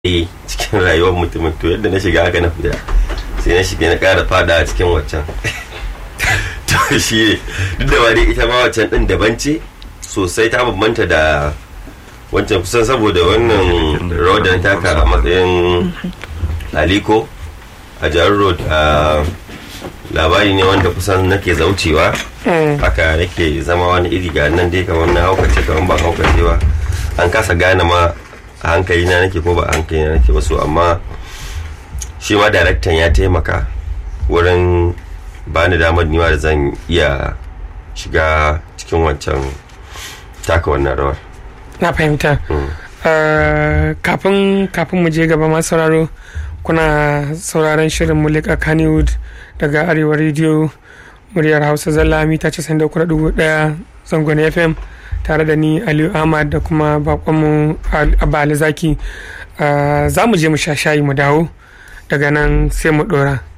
eh cikin rayuwar mutumin to yadda na shiga haka na fita sai na shiga na ƙara fada a cikin waccan to shi duk da dai ita ma waccan din daban ce sosai ta bambanta da wancan kusan saboda wannan rawar da na taka a matsayin aliko a jihar road a labari ne wanda kusan nake zaucewa haka nake zama wani iri ga nan dai kamar na haukace kamar ba haukace ba an kasa gane ma a hankali na nake ko ba a hankali na nake ba so amma shi ma daraktan ya taimaka wurin ba ni damar niwa da zan iya shiga cikin wancan taka wannan rawar na fahimta kafin kafin mu je gaba masu sauraro kuna sauraron shirin mulika kannywood daga arewa rediyo muryar hausa zalla mita 93.1 zangon fm tare da ni aliyu ahmad da kuma bakonmu abba alizaki za mu je mu sha shayi mu dawo daga nan sai mu dora